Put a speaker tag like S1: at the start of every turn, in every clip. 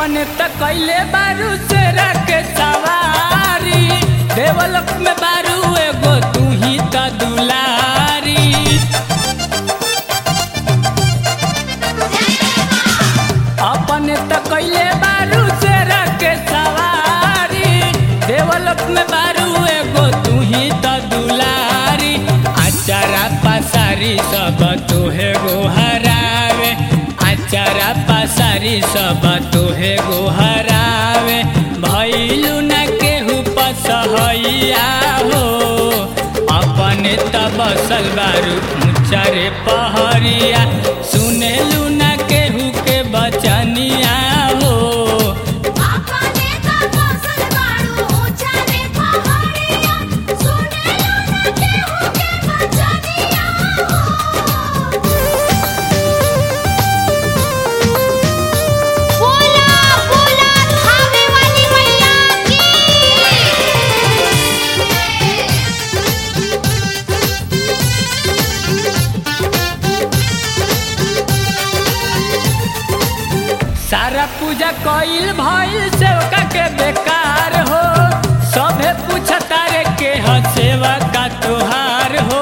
S1: अपने त कैले बारू से रखे सवारी देवलोक में बारू एगो तू ही त दुलारी अपने त कैले बारू से रखे सवारी देवलोक में बारू एगो तू ही त दुलारी आचारा पसारी सब तोहे गोहरावे आचारा पसारी सब तोहे गोहरावे भैलू न केहू पसहैया हो अपने त बसल बारू ऊंचारे पहरिया सुनेलू न केहू के बचनिया हो
S2: अपने त बसल बाड़ू ऊंचा रे पहाड़िया सुनेला न केहू के बचनिया बोला बोला खावे वाली मैया
S1: सारा पूजा कइल भइल सेवका के बेकार हो सभे पूछता रे के ह सेवा का तोहार हो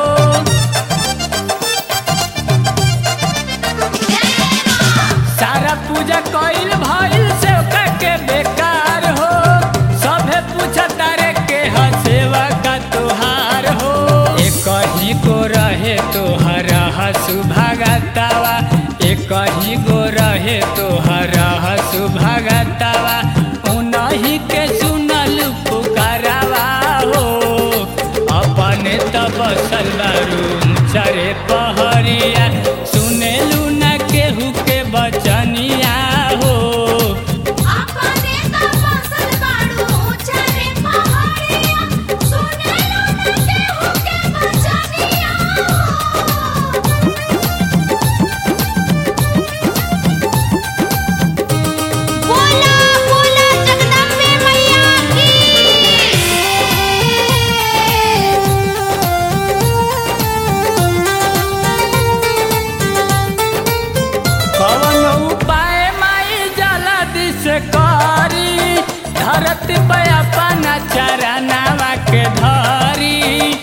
S1: सारा पूजा कइल भइल सेवका के बेकार हो सभे पूछता रे के ह सेवा का तोहार हो एक ही गो रहे तोहर हसु भगतावा एक ही गो रहे तोहर हसु भगतावा उनही के सुनल पुकारावा हो अपने त बसल बारू चरे पहरिया सुनेलू न केहू के बचनिया हो
S2: अपने त बसल बाड़ू ऊंचा रे पहाड़िया सुनेला न केहू के बचनिया बोला बोला जगदम्बे मैया की
S1: कवन उपाय माई जला दिस करी धरती पे अपना चरनावा के धरी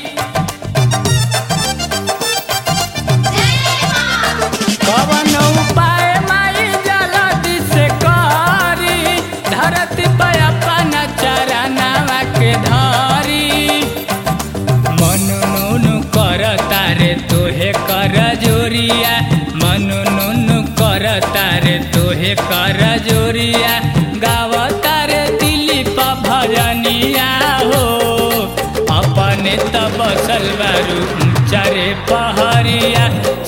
S1: कवन उपाय माई जला दिस करी धरती पे अपना चरनावा के धरी मनु नुनु कर तारे तोहे कर जोरिया मनु नुनु कर तारे तोहे कर जोरिया गाव तारे दिलीप भजनिया हो अपने त बसल बारू चरे पहरिया